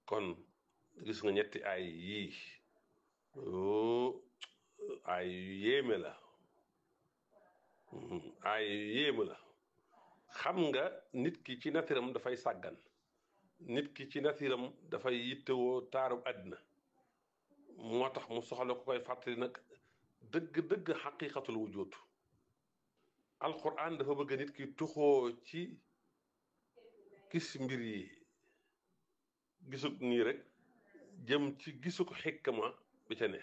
kon gis nga ñetti ay yii oo ay yu yéeme la ay yu yéeme la xam nga nit ki ci natiram dafay sàggan nit ki ci natiram dafay yittewoo taaru àddina moo tax mu soxla ko koy fàttali nag dëgg-dëgg xaqiqatul wujud alquran dafa bëgg nit ki tuxoo ci gis mbir yi gisuk nii rek jëm ci gisuk xikma bi ca ne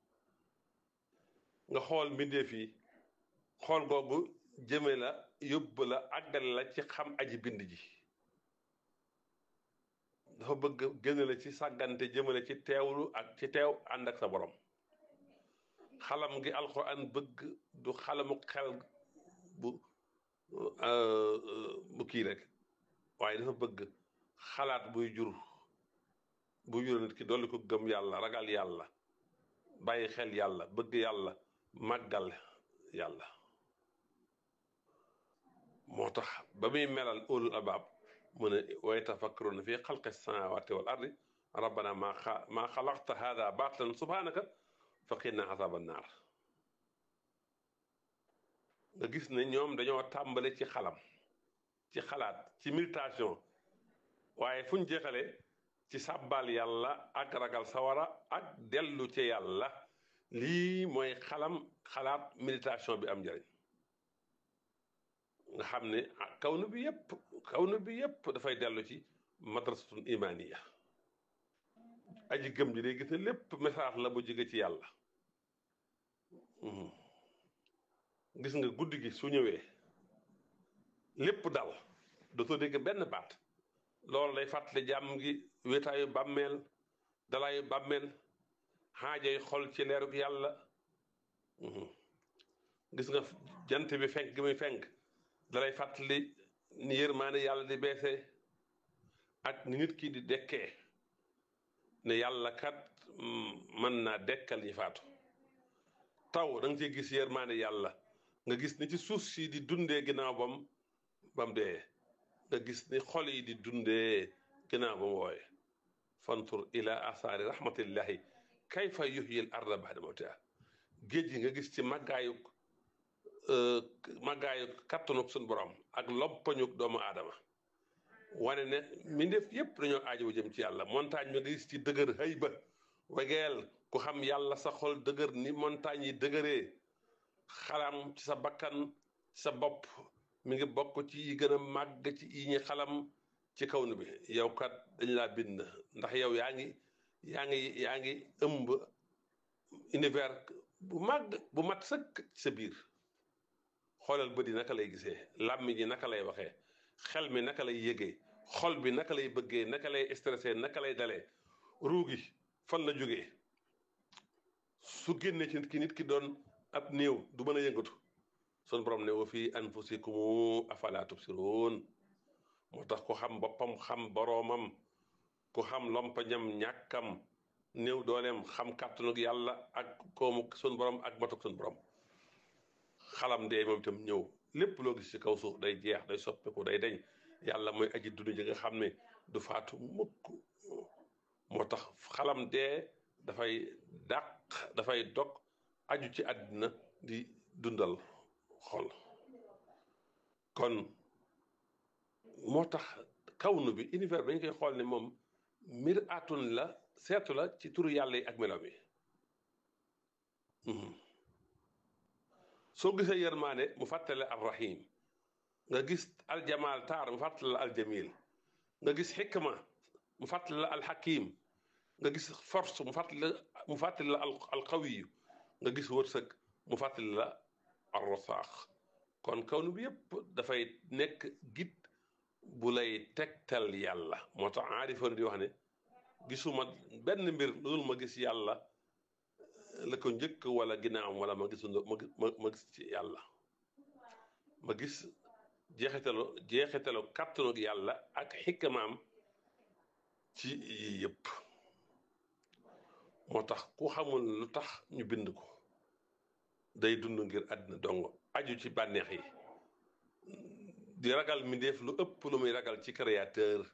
nga xool mbindeef yi xool googu jëme la yóbbu la àggale la ci xam aji bind ji dafa bëgg génn la ci sàggante jëmale ci teewlu ak ci teew ànd ak sa borom xalam gi alxuraan bëgg du xalamu xel bu bu kii rek waaye dafa bëgg xalaat buy jur buy jur nit ki dolli ko gëm yàlla ragal yàlla bàyyi xel yàlla bëgg yàlla màggal yàlla moo tax ba muy melal ulul albaab mu ne wa yatafakkaruna fi xalqi samawati wal ardi rabbana ma maa xalaqta hada baatilan subhanaka faqina azaba naar nga gis ne ñoom dañoo tàmbale ci xalam ci xalaat ci méditation waaye fu ñu jeexale ci sàbbal yàlla ak ragal sawara ak dellu ci yàlla lii mooy xalam xalaat méditation bi am njëriñ nga xam ne kawnu bi yépp kawnu bi yépp dafay dellu ci madrasatun imaniya aji gëm ji day gis ne lépp message la bu jóge ci yàlla gis nga guddi gi su ñëwee lépp dal dootoo dégg benn baat loolu lay fàttali jàmm gi wéetaayu bàmmeel dalaayu bàmmeel xaajoy xol ci leerug yàlla gis nga jant bi fenk gi muy fenk dalay fàttali ni yërmaane yàlla di beese ak ni nit ki di dekkee ne yàlla kat mën naa dekkal ñi faatu taw da nga ciy gis yërmaane yàlla nga gis ni ci suuf si di dundee ginnaaw bam bam dee nga gis ni xol yi di dundee ginnaaw bam wooye fantur ila asaari rahmatillahi kayfa yuhyil arda ba'da mawtiha géej gi nga gis ci màggaayu màggaayu kattanuk suñu borom ak loppañuk doomu aadama wane ne mbindeef yépp dañoo aajowu jëm ci yàlla montagne bi nga gis ci dëgër hëy ba wegeel ku xam yàlla sa xol dëgër ni montagne yi dëgëree xalam ci sa bakkan ci sa bopp mi ngi bokk ci yi gën a màgg ci yi ñi xalam ci kaw nu bi yow kat dañ laa bind ndax yow yaa ngi yaa ngi yaa ngi ëmb univers bu màgg bu mat sëkk ci sa biir xoolal bët yi naka lay gisee làmmi ji naka lay waxee xel mi naka lay yëgee xol bi naka lay bëggee naka lay stressé naka lay dalee ruugi fan la jógee su génnee ci nit ki nit ki doon ab néew du mën a yëngatu sun borom ne wa fii anfusikum afala tubsirun moo tax ku xam boppam xam boroomam ku xam lompañam ñàkkam néew dooleem xam kàttanug yàlla ak koomu sun borom ak matuk sun borom xalam dee moom itam ñëw lépp loo gis ci kaw suuf day jeex day soppeeku day dañ yàlla mooy aji dund ji nga xam ne du faatu mukk moo tax xalam dee dafay dàq dafay dog aju ci àddina di dundal xol kon moo tax kawnu bi univers bi dañ koy xool ne moom mir atun la seetu la ci turu yàlla yi ak melo mi soo gisee yërmaane mu fàttale arrahim nga gis aljamaal taar mu fàttale la aljamil nga gis xikma mu fàttale la alxakim nga gis force mu fàttale mu fàttale la alqawiyu nga gis wërsëg mu fàttale la arrosaax kon kawnu bi yépp dafay nekk git bu lay tegtal yàlla moo tax aarifoon di wax ne gisuma benn mbir lu dul ma gis yàlla la ko njëkk wala ginnaawam wala ma gis ma ma gis ci yàlla ma gis jeexitalu jeexitalu kàttanu yàlla ak xikmaam ci yii yëpp moo tax ku xamul lu tax ñu bind ko day dund ngir àddina dong aju ci bànneex yi di ragal mi def lu ëpp lu muy ragal ci créateur